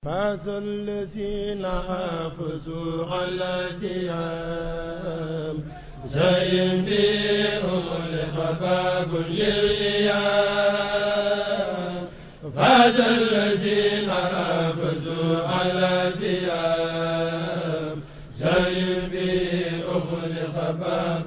فاز الذين حافظوا على سيام زين بهم لخباب للإيام فاز الذين حافظوا على سيام زين بهم لخباب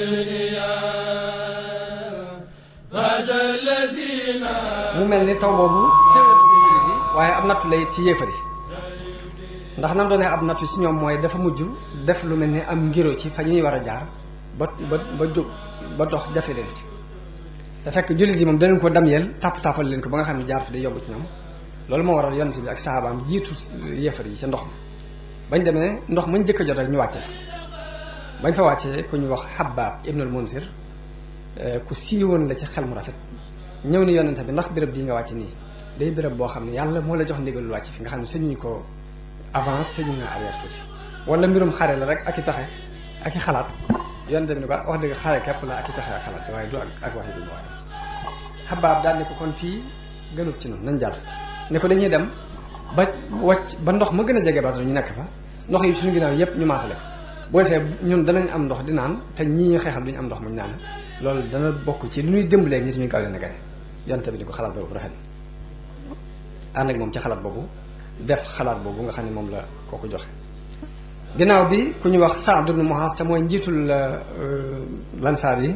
للإيام فاز الذين mu mel ni taw boobu xéwal ci jullit yi waaye ab nattu lay ci yéefar yi ndax nam doonee ab nattu ci ñoom mooy dafa mujj def lu mel ni am ngiro ci fa ñuy war a jaar ba ba ba jóg ba dox jafe leen ci te fekk jullit yi moom danañ ko damyeel tàpp tàppal leen ko ba nga xam ne jaar fi day yomb ci ñoom loolu moo waral yonent bi ak sahabaam jiitu yéefar yi ca ndox ma bañ demee ndox mañ jëkk a jot rek ñu wàcce fa bañ fa wàccee ku ñu wax Habbaab ibnul Munsir ku siiwoon la ci xel mu rafet ñëw ni yonente bi ndax béréb bii nga wàcc nii day béréb boo xam ne yàlla moo la jox ndigalul wàcc fi nga xam ne sañuñu ko avance sañu nga arrière tuuti wala mbirum xare la rek ak i taxe ak i xalaat yonente bi ni ko wax dëgg xare képp la ak i taxe ak xalaat waaye du ak ak waxi bi waaye xabaab daal ne ko kon fii gënut ci noonu nañ jàll ne ko dañuy dem ba wàcc ba ndox ma gën a jege Badar ñu nekk fa ndox yi suñu ginnaaw yépp ñu maasale boo defee ñun danañ am ndox di naan te ñii xeexal duñu am ndox muñ naan loolu dana bokk ci li ñuy dimbalee nit ñuy gaaw leen a gañe yonte bi ni ko xalaat boobu rafet ànd ak moom ci xalaat boobu def xalaat boobu nga xam ne moom la kooku joxe ginnaaw bi ku ñu wax Saad ibn Muhaas te mooy njiitul lansaar yi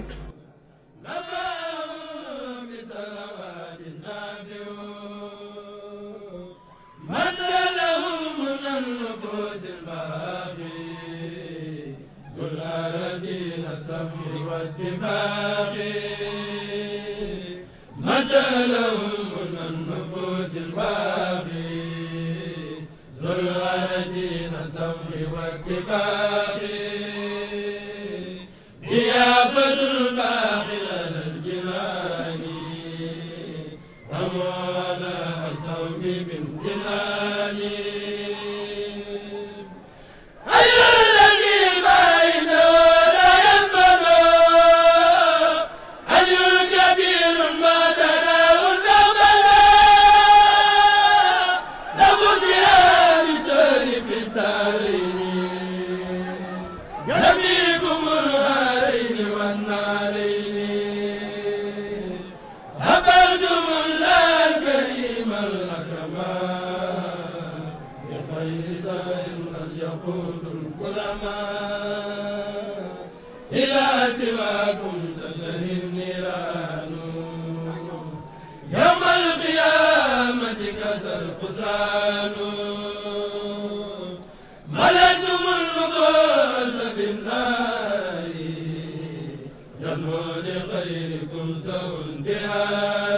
مدى لهم من النفوس الباقي ذو الغردين سمح واتباق نيابة الباقي لنا الجنان أموانا الصوم من جناني أيها الذي بينه لا ينبغي أي كبير ما تراه زمنا نبذها بسر في الدارين يبيكم الهارين والنارين أبدتم الله الكريم الأكرمان بخير زاد قد يقول الكرماء إلى سواكم تنتهي النيران يوم القيامة كسى الخسران ملكتم النفوس بالنار جنوا لخيركم سوء انتهار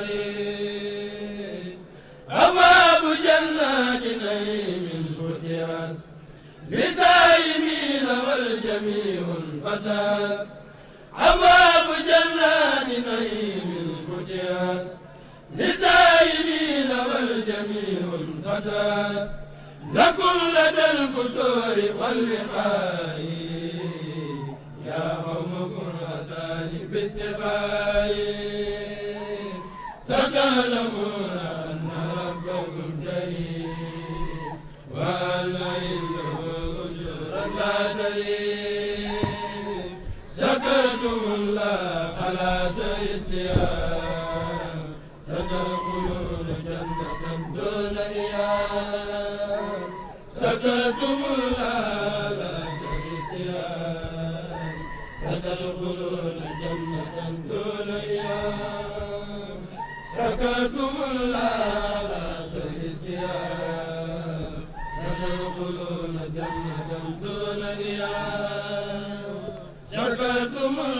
أبواب جنات نعيم فتحت لسائمين والجميع فتات أبواب جنات نعيم فتحت لسائمين والجميع فتات لكم لدى الفتور واللقاء يا قوم قرتان باتفاق ستعلمون أن ربكم كريم وأن عنده أجورا لا تريم شكرتم الله على سر الصيام ستدخلون جنة دون إيام شكرتم الله على سر الصيام ستدخلون جنة دون إيام شكرتم الله على سر الصيام ستدخلون جنة دون إيام شكرتم